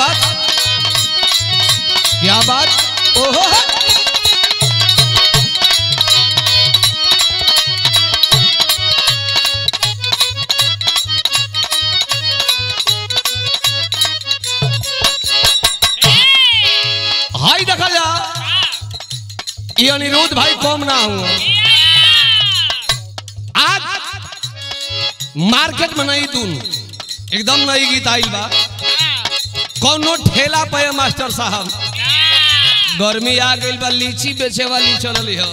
बात क्या बात ओहो हाई देखा जा ये अनिरुद्ध भाई कम ना हुआ आज मार्केट में नहीं दून एकदम नई गीत आइल बा कौनो ठेला पे है मास्टर साहब गर्मी आ गई बा लीची बेचे वाली चलल हो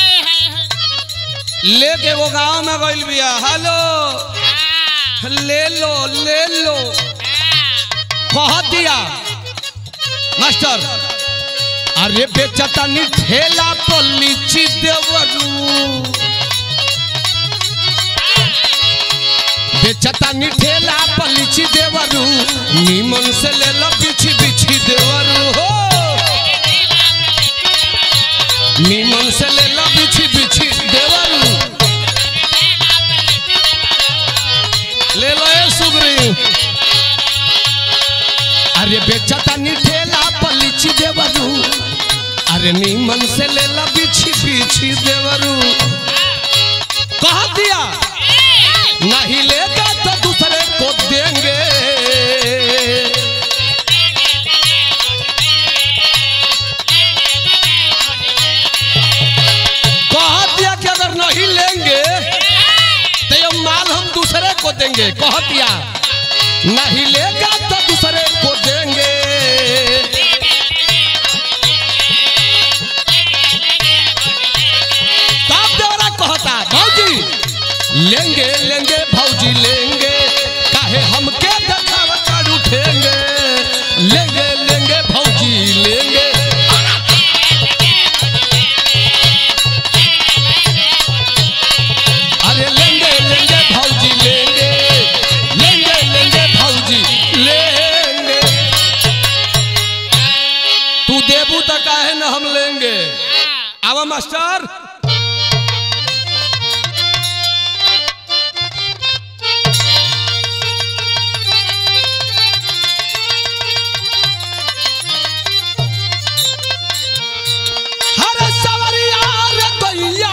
लेके वो गांव में गइल बिया हेलो ले लो ले लो कह दिया मास्टर अरे बेचता नी ठेला पर लीची देवरू बेचता नी ठेला पर लीची देवरू नीमन से ले लो बिछी बिछी देवरू हो नीमन से ले लो बिछी बिछी देवरू ले लो ए सुग्री अरे बेचता नी ठेला पर लीची देवरू अरे नीमन से ले लो बिछी बिछी देवरू कह दिया नहीं लेगा तो दूसरे को देंगे कह दिया कि अगर नहीं लेंगे तो ये माल हम दूसरे को देंगे कह दिया नहीं लेगा तो दूसरे को देंगे तब देवरा कहता भौजी लेंगे लेंगे भौजी लेंगे काहे हमके देखावा कर उठेंगे लेंगे लेंगे भौजी लेंगे अरे लेंगे लेंगे भौजी लेंगे लेंगे लेंगे भौजी लेंगे तू देबू तो काहे न हम लेंगे आवा मास्टर हरे सवरिया रे दैया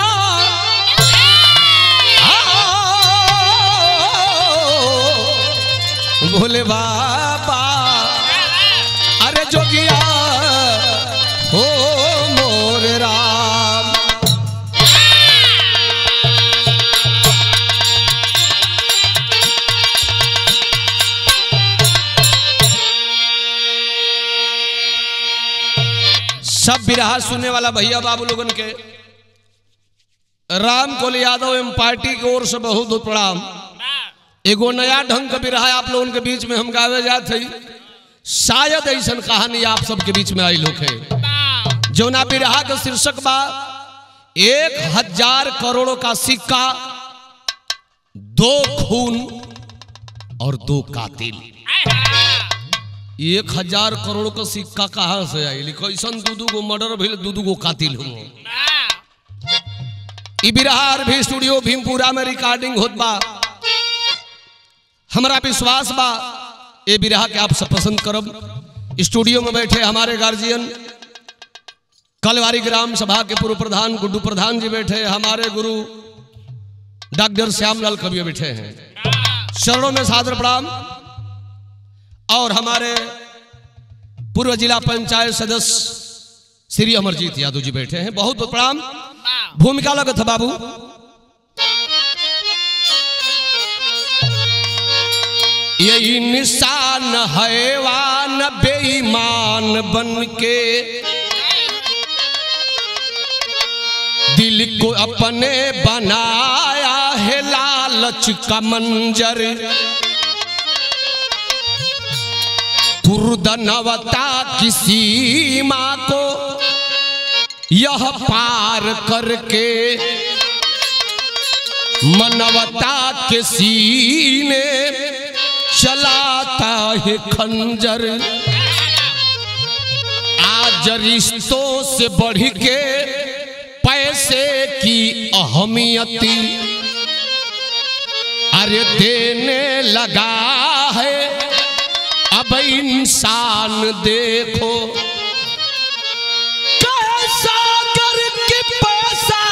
आओ, भोले बाबा अरे जोगिया हो मोर राम सब बिरहा सुनने वाला भैया बाबू लोगन के राम कोल यादव एवं पार्टी की ओर से बहुत बहुत प्रणाम एगो नया ढंग का बिरहा आप लोगन के बीच में हम गावे जात हई शायद ऐसा कहानी आप सबके बीच में आई लोग है जौना बिरहा का शीर्षक बा एक हजार करोड़ों का सिक्का दो खून और दो कातिल एक हजार करोड़ का सिक्का कहाँ से आई कैसन दू दू गो मर्डर भइल दू दू गो कातिल हो ई बिरहार भी स्टूडियो भीमपुरा में रिकॉर्डिंग होत बा हमारा विश्वास बा ये बिरहा के आप सब पसंद करब स्टूडियो में बैठे हमारे गार्जियन कलवारी ग्राम सभा के पूर्व प्रधान गुड्डू प्रधान जी बैठे हमारे गुरु डॉक्टर श्यामलाल कवि बैठे हैं शरणों में सादर प्रणाम और हमारे पूर्व जिला पंचायत सदस्य श्री अमरजीत यादव जी बैठे हैं बहुत बहुत प्रणाम भूमिका लगत है बाबू यही निशान हैवान बेईमान बन के दिल को अपने बनाया है लालच का मंजर पुरदनवता की सीमा को यह पार करके मनवता के सीने चलाता है खंजर आज रिश्तों से बढ़ के पैसे की अहमियत अरे देने लगा है अब जब इंसान देखो कैसा करके पैसा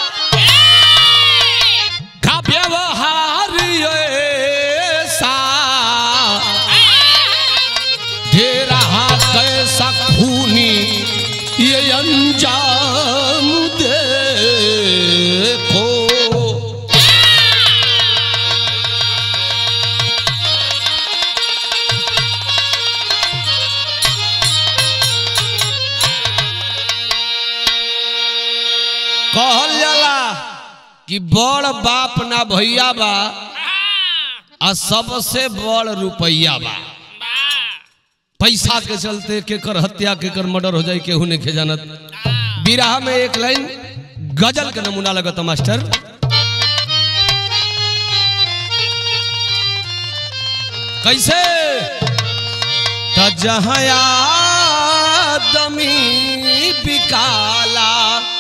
का व्यवहार ऐसा दे रहा कैसा खूनी ये अंजाम देखो कहल जाला कि बड़ बाप ना भैया बा आ सबसे बड़ रुपैया बा पैसा के चलते केकर हत्या केकर मर्डर हो जाए केहू नहीं के जानत बिराह में एक लाइन गजल के नमूना लगता मास्टर कैसे त जहाँ आदमी बिकाला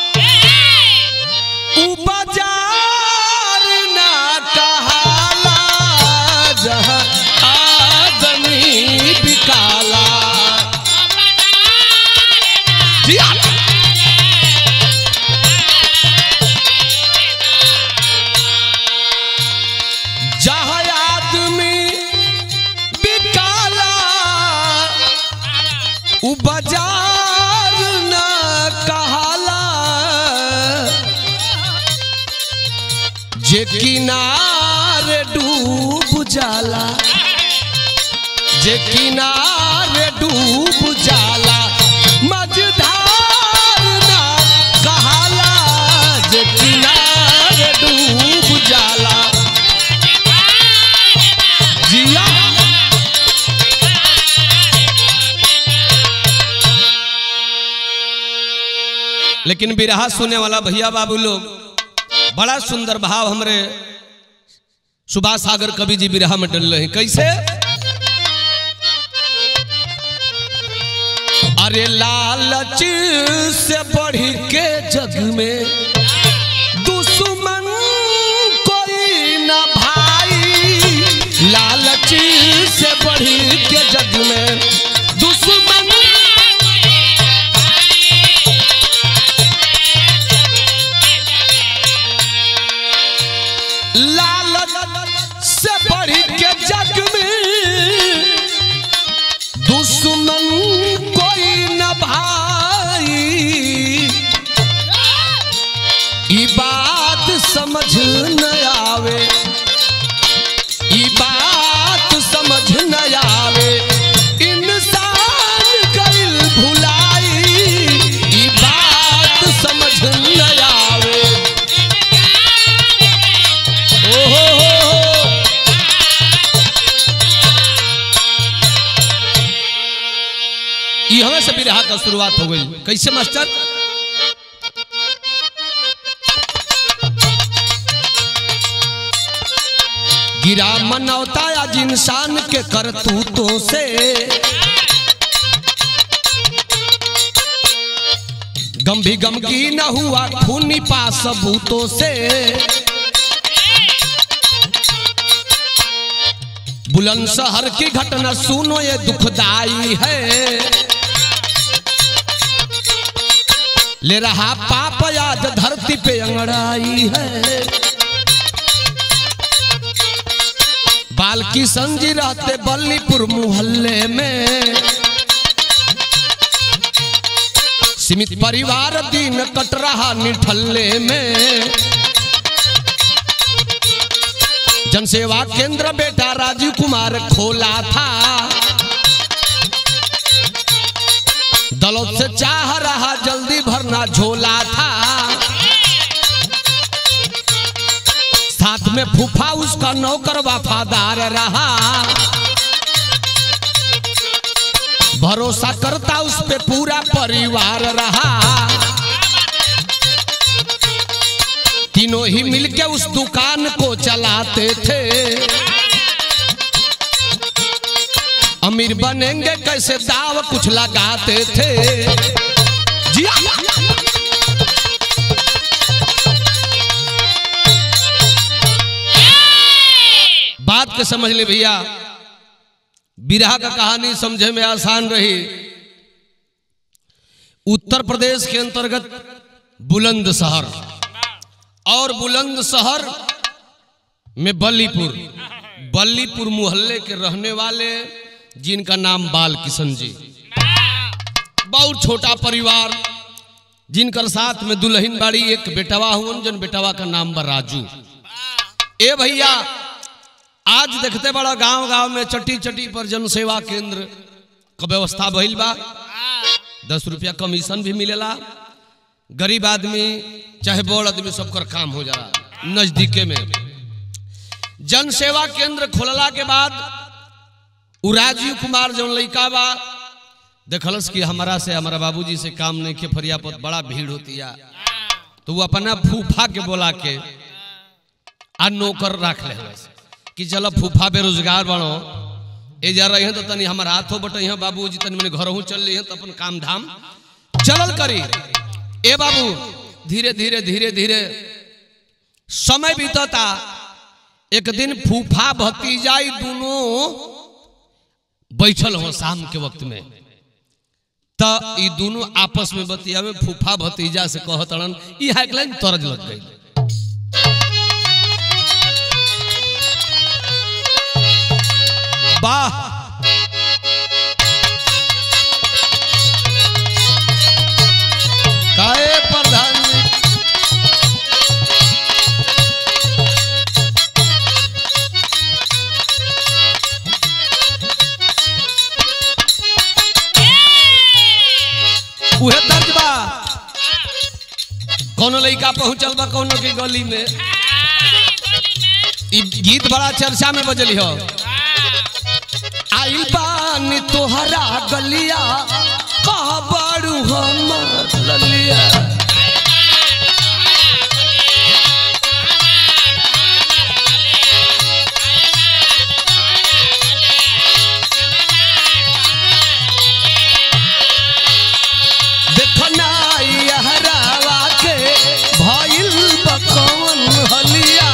उ बाजार ना कहाला जहाँ आदमी बिकाला जी हाँ। जहाँ आदमी बिकाला उ बाजार ना कहाला जे किनारे डूब जाला जे किनारे डूब जाला मझधार ना कहाला जे किनारे डूब जाला जिया लेकिन बिरहा सुने वाला भैया बाबू लोग बड़ा सुंदर भाव हमरे सुभाष सागर कवि जी बिरहा में डल रहे हैं कैसे अरे लालच से बढ़ के जग में दुश्मन कोई न भाई लालच से बढ़ के जग में दुश्मन लालच से बढ़ के जग में दुश्मन कोई न भाई ई बात समझ न आवे ई बात समझ न आवे इंसान कइल भुलाई ई बात समझ न आवे ओहो हो हो। ई हमें से बिरहा का शुरुआत हो गई कैसे मास्टर गिरा मनौता आज इंसान के करतूतों से गम भी गम की न हुआ खूनी पा सबूतों से बुलंद शहर की घटना सुनो ये दुखदाई है ले रहा पाप आज धरती पे अंगड़ाई है बाल की संजी रहते बल्लीपुर मोहल्ले में सीमित परिवार दिन कट रहा निठल्ले में जनसेवा केंद्र बेटा राजीव कुमार खोला था दलों से चाह रहा जल्दी भरना झोला था साथ में फूफा उसका नौकर वफादार रहा भरोसा करता उस पे पूरा परिवार रहा तीनों ही मिलके उस दुकान को चलाते थे अमीर बनेंगे कैसे दाव कुछ लगाते थे जी हाँ। बात के समझ ले भैया बिरहा का कहानी समझे में आसान रही उत्तर प्रदेश के अंतर्गत बुलंद शहर और बुलंद शहर में बल्लीपुर बल्लीपुर मोहल्ले के रहने वाले जिनका नाम बाल किशन जी बहुत छोटा परिवार जिनकर साथ में दुल्हन बाड़ी एक बेटवा हुन जन बेटवा का नाम बा राजू ए भैया आज देखते बड़ा गांव गांव में चट्टी चट्टी पर जन सेवा केंद्र का व्यवस्था भइल बा दस रुपया कमीशन भी मिलेला गरीब आदमी चाहे बड़ आदमी सबकर काम हो जाला नजदीके में जन सेवा केंद्र खोलला के बाद उ राजीव कुमार जौन लड़का बा देखलस कि हमारा से हमारा बाबूजी से काम नहीं के फरियापत बड़ा भीड़ होती है तो वो अपना फूफा के बोला के आ नौकर रख ले कि चलो फूफा बेरोजगार बनो ए जा रहे हैं तो तनी हमार हाथों बटे हैं बाबूजी तनी मैंने घर चल रही हैं तो अपन काम धाम चलल करी ए बाबू धीरे धीरे धीरे धीरे समय बीतता एक दिन फूफा भतीजाई दोनों बैठल हो शाम के वक्त में त ई दोनों आपस में बतियावे फूफा भतीजा से कहतड़न ई हाइकलाइन तरज लग गई वाह काए प्रधान जी उहे दर्द बा कोनो लड़का पहुंचल बा कोनो के गली में ई गीत बड़ा चर्चा में बजली हो आई बानी तोहरा गलिया कहा बाड़ू हमर ललिया देखना यहरावा के भइल बकवन हलिया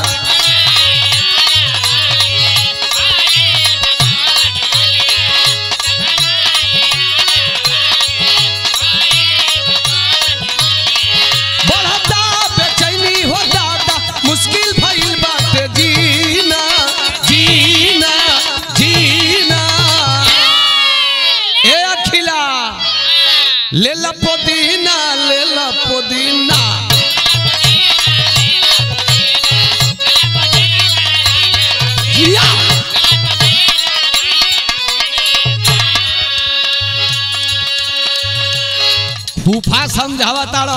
बढ़ता बेचैनी हो दादा मुश्किल भइल बाटे जीना जीना जीना ए अखिला ले ला पुदीना ले ला पुदीना जिया फूफा समझावा ताड़ो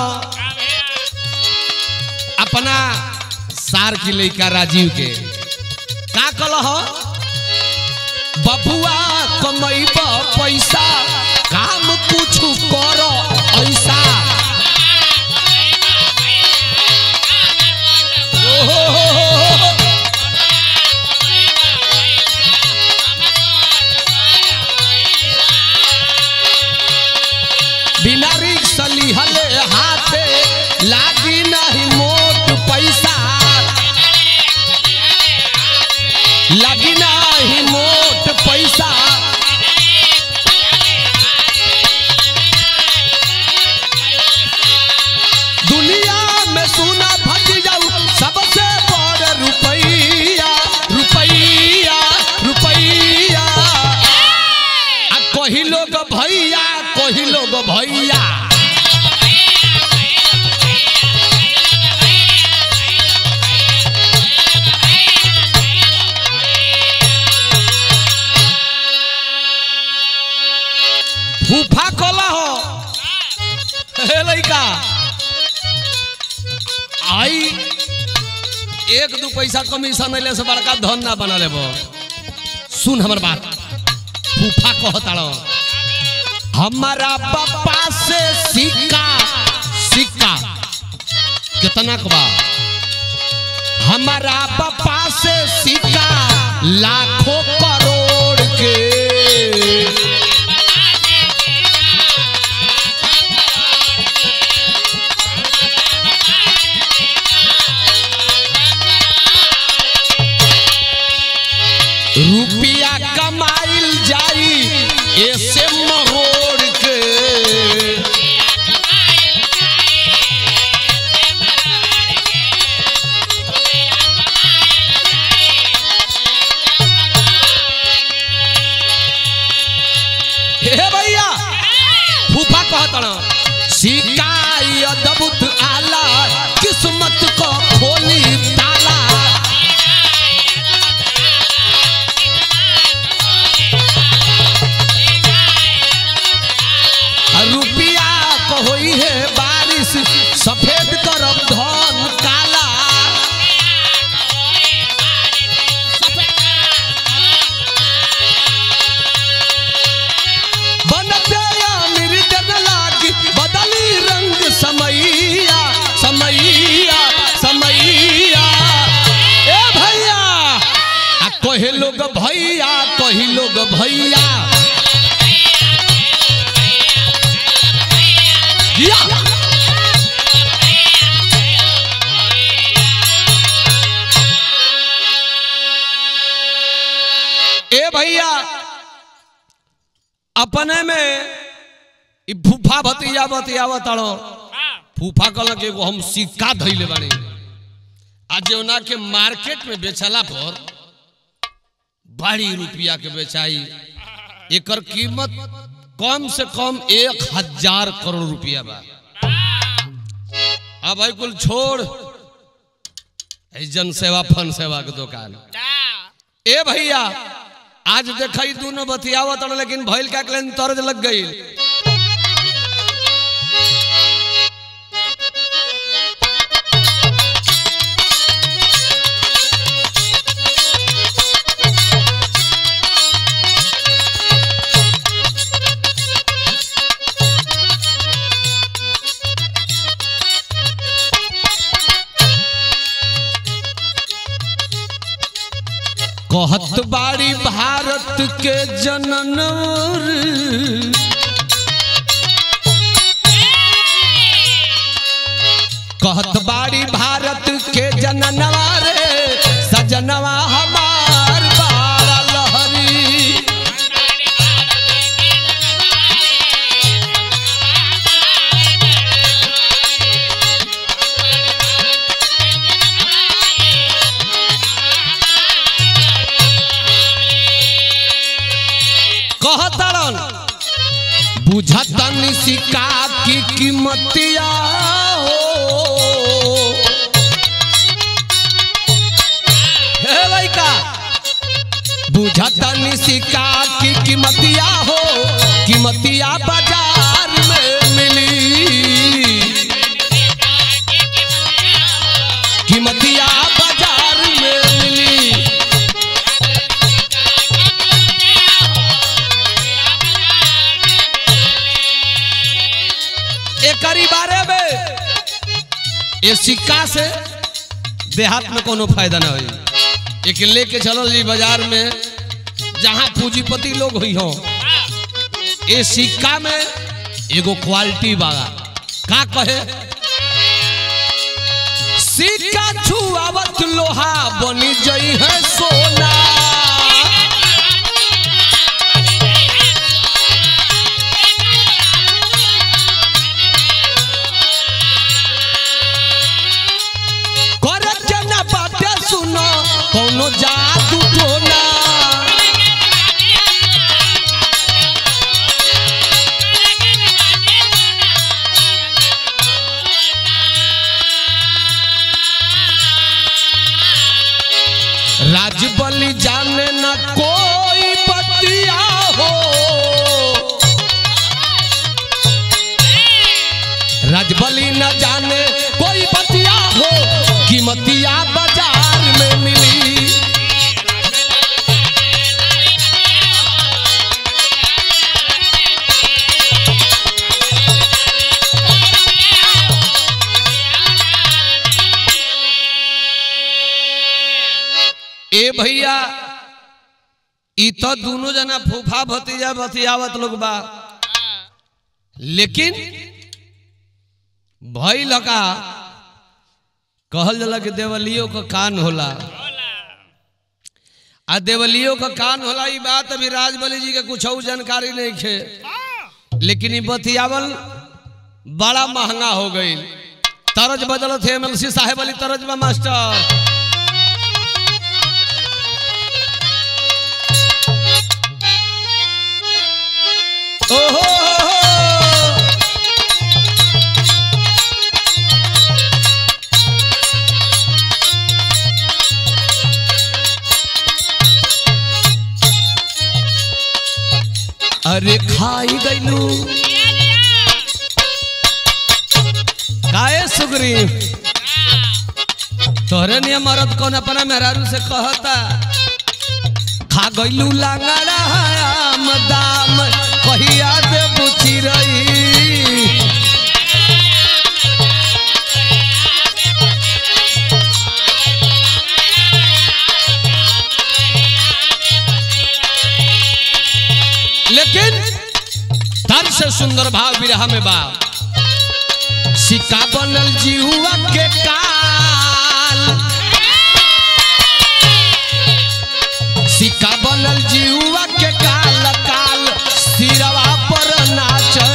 अपना सार की लड़का राजीव के का कल हो बबुआ कमैब पैसा काम कुछ करो ऐसा ओहो, बिना रिक्स लिहले हाथे लागी नहीं मोट पैसा लगी नहीं मोट पैसा दुनिया में सुना भज जाऊ सबसे बड़ रुपैया रुपैया रुपैया आ कही लोग भैया कही लोग भैया फूफा कोला हो हे लइका आई एक दू पैसा कमीशन अइले से बड़का धन ना बना लेबो सुन हमर बात फूफा कहताड़ो हमारा पापा से सिक्का सिक्का कितना का बा हमारा पापा से सिक्का लाखों करोड़ के रुपया कमाई कहतड़ सिकाई अद्भुत आला किस्मत को खोली ताला रुपिया को होई है बारिश सफेद करब धन काला बनते अमीर जन लागी बदली रंग समैया समैया समैया ए भैया आ कहे लोग भैया कही लोग भैया या ए भैया अपने में ई फूफा भतीजा बतियावत ताड़ो फूफा कहल के एगो हम सिक्का धैले बानी आ जौना के मार्केट में बेचला पर बड़ी रुपया के बेचाई एकर कीमत कम से कम एक हजार करोड़ रुपया बा अब भाई कुल छोड़ ई जन सेवा फन सेवा के दुकान ए भैया आज देखई दोनों बतियावत हन, लेकिन भइल का कलन तरज लग गई कहत बाड़ी भारत के जननवर कहत बाड़ी भारत के जननवा रे सजनवा हमार बारा लहरी कहतरन बुझतन सिक्का की कीमतिया हो हे लइका बुझतन सिक्का की कीमतिया हो कीमतिया बाजार में मिली कीमतिया बाजार में मिली एकरी बारे में ये सिक्का से देहात में कोनो फायदा ना होई एक लेके चलल जी बाजार में जहां पूंजीपति लोग हुई हो ये सिक्का में एगो क्वालिटी बागा का कहे सिक्का छुआवत लोहा बनी जई है सोना करे जना बाते सुनो कोनो जादू टोना राजबली जाने न कोई बतिया हो राजबली न जाने कोई बतिया हो कीमतिया बाजार में मिली ए भैया ई तो दोनों जना फूफा भतीजा बतियावत लोग बा लेकिन भई लगा कहल जाला कि देवलियों का कान होला आ देवलियों का कान होला ई बात अभी राजबली जी के कुछ जानकारी नहीं खे लेकिन ई बतियावल बड़ा महंगा हो गई तरज बदल थे एमएलसी साहेब अली तरज बा मास्टर ओहो अरे खाई गईलू काहे सुगरी तोहरे नियम मरद कौन अपना मेहरारू से कहता खा गईलू लांगड़ा आम दाम कहिया दे बुची रही लेकिन तर से सुंदर भाव विरह में बा सिक्का बनल जीवा के काल सिक्का बनल जीवा के काल काल सिरवा पर नाचे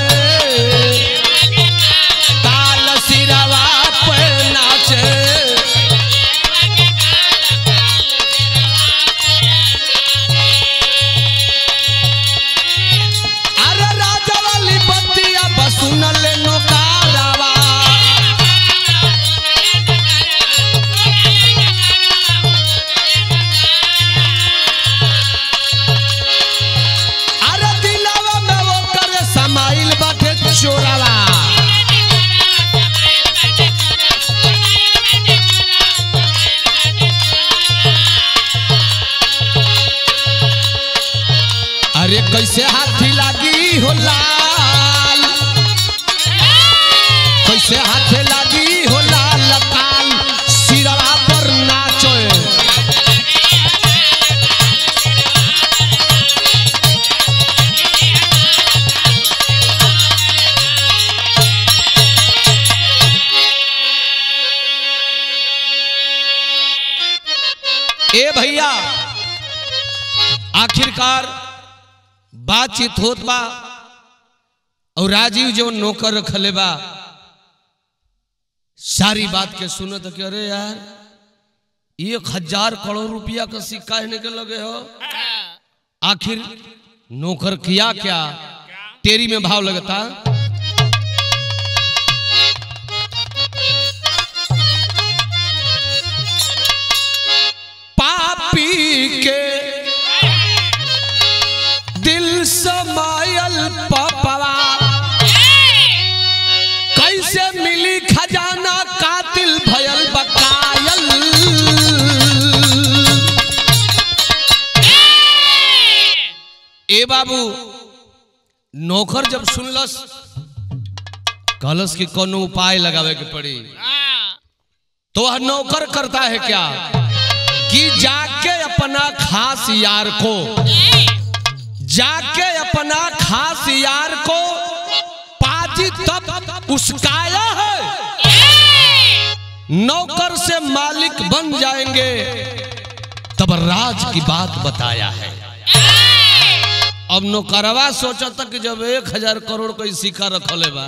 काल सिरवा पर नाचे अरे राजा वाली बतिया बसुन ले नोकारावा अरे दिलावा में वो करे समाइल बाटे चोरावा अरे कैसे हाथी लागी हो लाल कैसे हाथे लागी हो लाल काल सिरवा पर नाचो ए भैया आखिरकार बातचीत होत बा और राजीव जो नौकर रखले बा सारी बात के सुनत कि अरे यार एक हजार करोड़ रुपया का सिक्का हिने के लगे हो आखिर नौकर किया क्या तेरी में भाव लगता पापी के दिल समायल पपवा कैसे मिली खजाना कातिल भयल बकायल ए बाबू नौकर जब सुनलस कहलस कि कोनो उपाय लगावे के पड़ी तो वह नौकर करता है क्या कि जाके अपना खास यार को जाके अपना खास यार को पाजी तब उसकाया है नौकर से मालिक बन जाएंगे तब राज की बात बताया है अब नौकरवा सोचा तक जब एक हजार करोड़ कोई सिक्का रखले बा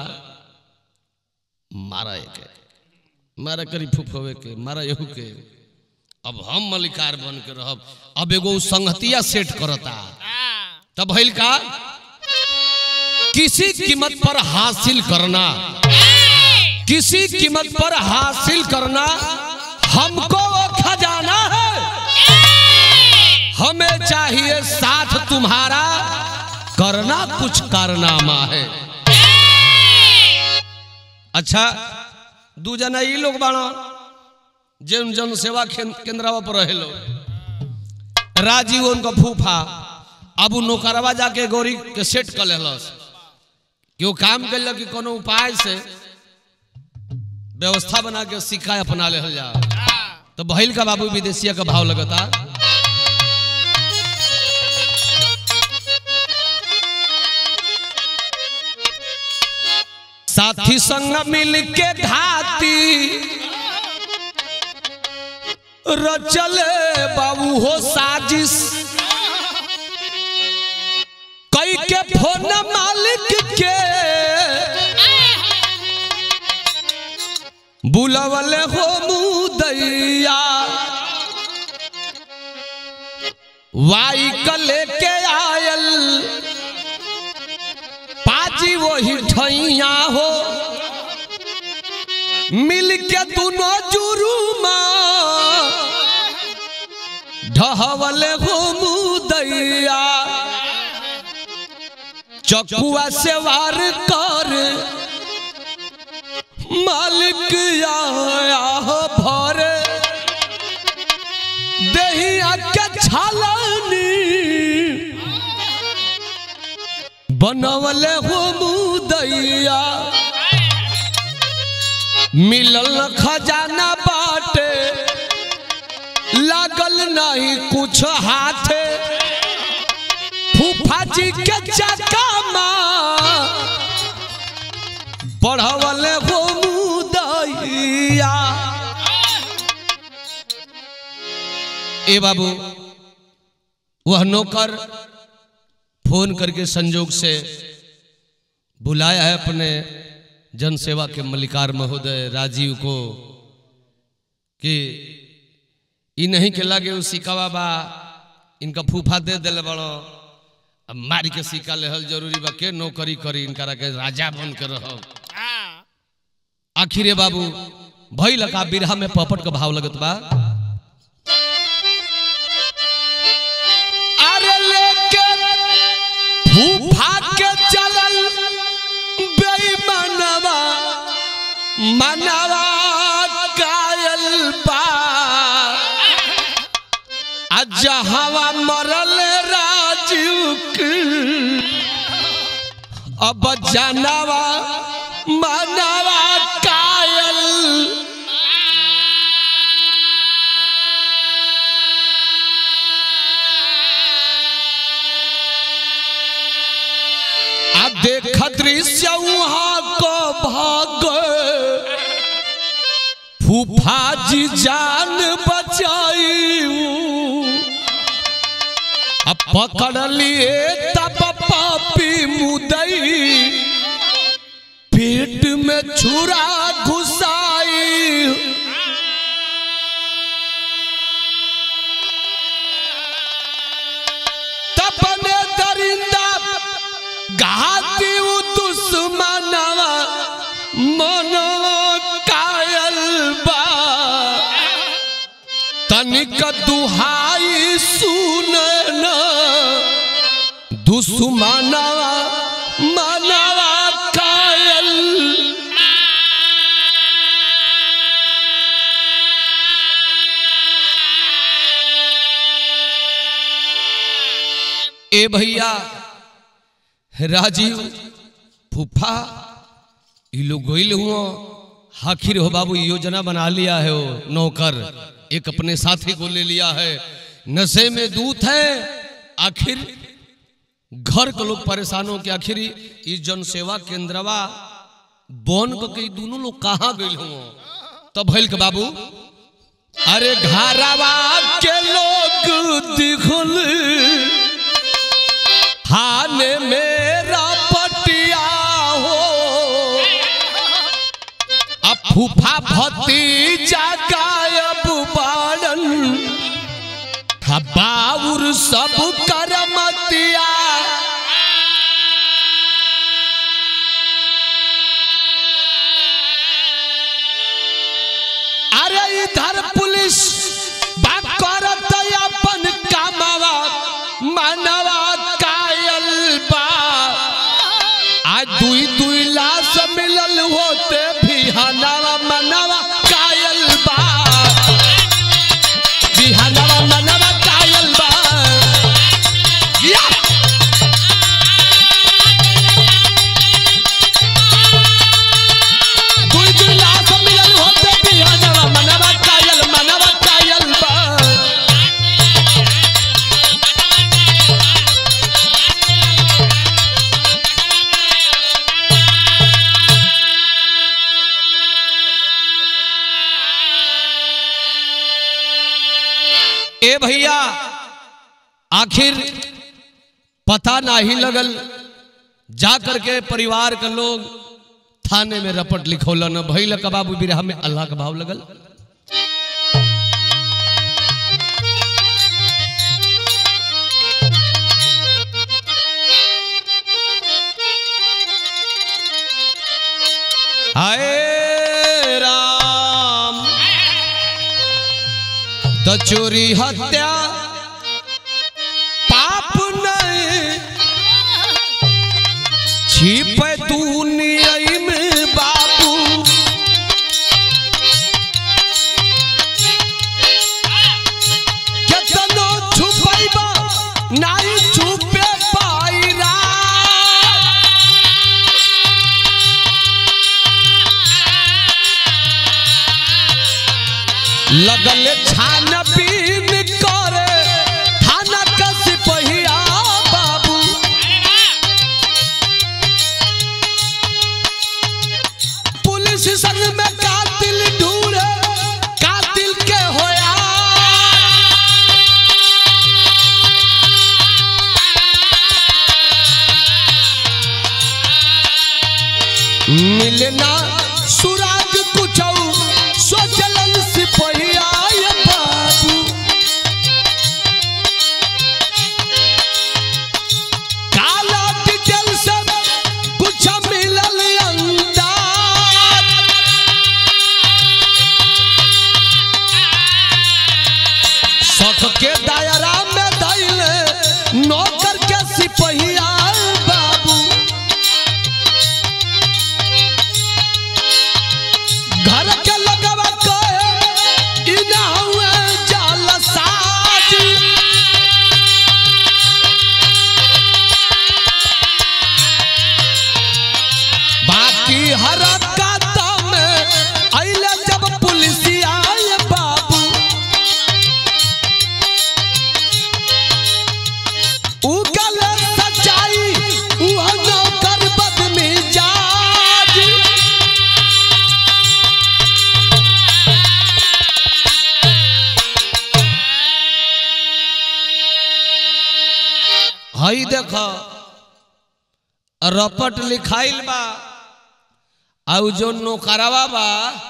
मारा एक मारा करी फुफवे के मारा यहू के अब हम मलिकार बन के रहब अब एगो संगतिया सेट करता तब भइल का किसी कीमत पर हासिल करना किसी कीमत पर हासिल करना हमको वो खजाना है हमें चाहिए साथ तुम्हारा करना कुछ कारनामा है अच्छा दू जना ई लोग बाड़ा जन जन सेवा केंद्रवा पर रहे लोग राजीव उनका फूफा अब उ नौकरवा जाके गौरी के सेट कर लेलस कि वो काम कर कि कोनो उपाय से व्यवस्था बना के सिक्का अपना ले जा तो बहिल का बाबू विदेशिया का भाव लगता साथी संग मिल के घाती रचले बाबू हो साजिश कई के फोन मालिक के बुलवले हो मुदैया वाई क लेके आयल पाजी वही ठैया हो मिल के दोनों जुरुमा ढहवले हो मुदैया चकुआ से वार कर मालिक आया हो भर दहिया के छालनी बनवले हो मुदैया मिलल खजाना बाटे लागल नहीं कुछ हाथे फूफा जी के चका पढ़वले हो मुदैया ए बाबू वह नौकर फोन करके संजोग से बुलाया है अपने जनसेवा के मल्लिकार महोदय राजीव को कि ई नहीं के लगे उ सिकावा बा इनका फूफा दे दिल बड़ो अब मारी के सिक्का लेहल जरूरी बा के नौकरी करी इनका के राजा बन के रहो आखिर बाबू भई लगा बिरहा में पपट का भाव लगत बा अरे लेके फूफा के चलल बेईमानवा मनवा कायल बा जहावा मरल राजीव की अब जानवा मनवा कायल आ देख दृश्य वहाँ को भाग फूफा जी जान बचाई अब पकड़ लिए तब पापी मुदई पेट में छुरा घुसाई तपने दरिंदा घाती उ दुश्मनवा मनवा कायल बा तनिक दुहाई सुने न दुश्मनवा मनवा कायल ए भैया राजीव फूफा ये लोग गोइल हुआ आखिर हो बाबू योजना बना लिया है वो नौकर एक अपने साथी को ले लिया है नशे में दूत है आखिर घर के लोग परेशान हो के आखिर इस जनसेवा केंद्रवा बन को के दोनों लोग कहाँ गए हुआ तब भैल के बाबू अरे घरवा के लोग दिखल थाने मेरा पटिया हो अब फूफा भतीजा गायब बाड़न बाउर सब करमतिया अरे इधर पुलिस बात करत अपन कामवा मनवा कायल बा आज दुई दुई लाश मिलल होते भी हनवा मनवा कायल बा बिहनवा मनवा कायल बा या! दुई दुई लाश मिलल होते भी हनवा मनवा कायल मनवा कायल बा ए भैया आखिर पता नहीं लगल जा करके परिवार के लोग थाने में रपट लिखौलन भैल का बाबू बिरहा में अल्लाह का भाव लगल हाय राम तो चोरी हत्या पाप नहीं पे दुनिया में बाबू केतनो छुपैबा नाई छुपे पाइरा लगल छान बीन करे थाना का सिपहिया बाबू पुलिस संग में कातिल ढूंढे कातिल के होया मिलना सुराग कुछौ सोचलन सिपहिया ये बाबू काला डिटेल से कुछ मिलल अंदाज शक के दायरा में धैले नौकर के सिपहिया बाबू घर के लगवा कहे इ ना हुए जालसाज बाकी हरकत में अइले जब पुलिसिया ये बाबू उगल सच्चाई उह नौकर बदमिजाज हई देख रपट लिखाइल बा आउ जो नौकरवा बा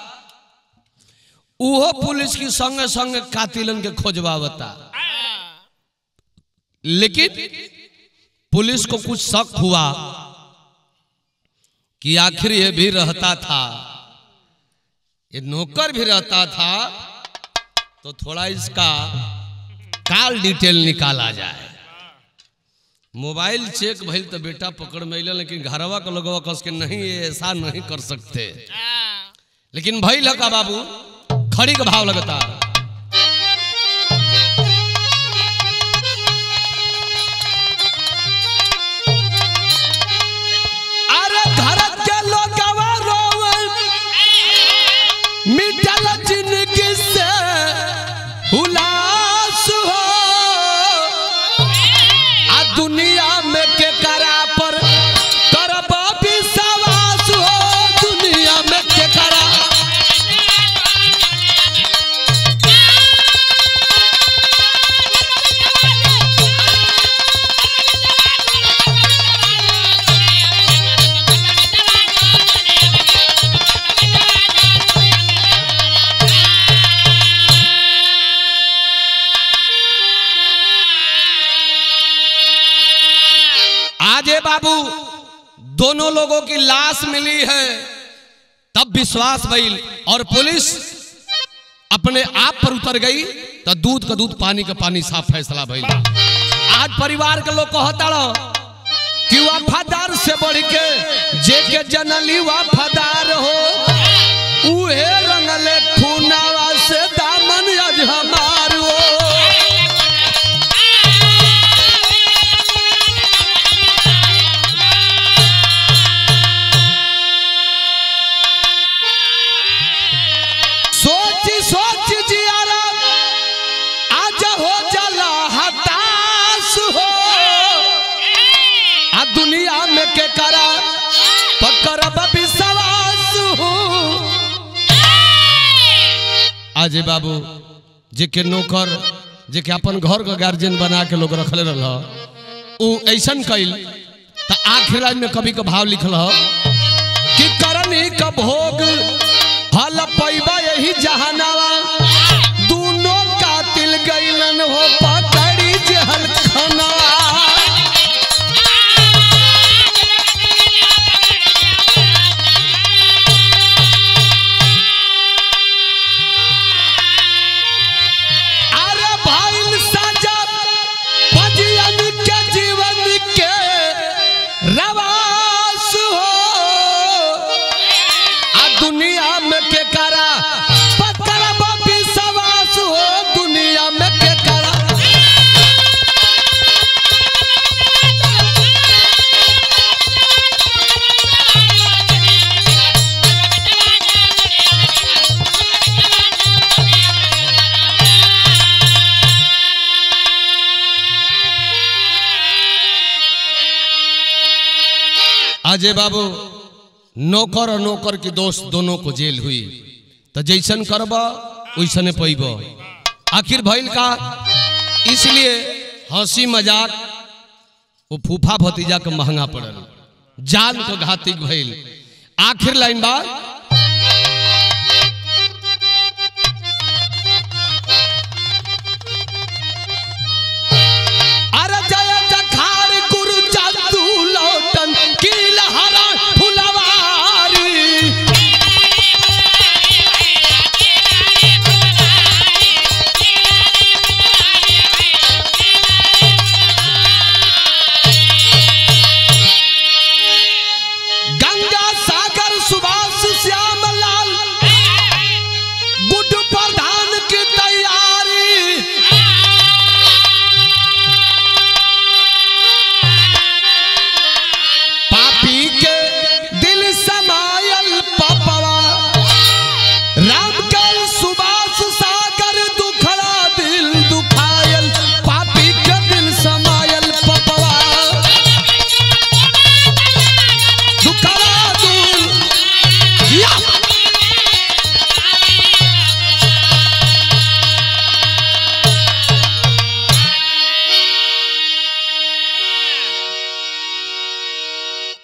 उहो पुलिस की संगे संगे कातिलन के खोजवावता लेकिन पुलिस को कुछ शक हुआ कि आखिर ये भी रहता था ये नौकर भी रहता था तो थोड़ा इसका काल डिटेल निकाला जाए मोबाइल चेक भइल तो बेटा पकड़ में अइला, लेकिन घरवा के लोगवा कस के नहीं ये ऐसा नहीं कर सकते लेकिन भइल का बाबू खड़ी का भाव लगता अरे घर के लोगवा रोवे मिटल जिंदगी से हुलास हो आ दुनिया में के करा पर करब विश्वास हो दुनिया में के करा आज ये बाबू दोनों लोगों की लाश मिली है तब विश्वास भइल और पुलिस अपने आप पर उतर गई तो दूध का दूध पानी का पानी साफ फैसला भइल आज परिवार के लोग कहता रहो कि वफादार से बढ़ के जे के जनली वफादार हो उहे रंगले खूनावा से दामन अज हमार हो सोच सोच जियारा आज हो जला हताश हो आ दुनिया में के करा पकड़ब विश्वास हो आज बाबू जे के नौकर जे के अपन घर का गार्जियन बना के लोग रखले रह उ ऐसन कैल त आखिर लाइन में कभी का भाव लिखल ह कि करनी का भोग हल पैबा यही जहानावा दूनो कातिल गैलन हो पकड़ी जहल खनावा अरे भाईल साजा भजियन के जीवन के रवास हो दुनिया में के करा पकड़ बापी सवास हो दुनिया में के करा अजय बाबू नौकर और नौकर के दोस्त दोनों को जेल हुई तो जैसन करब वैसने पैब आखिर भइल का इसलिए हंसी मजाक वो फूफा भतीजा के महंगा पड़ल जान को घातिक भइल आखिर लाइन बा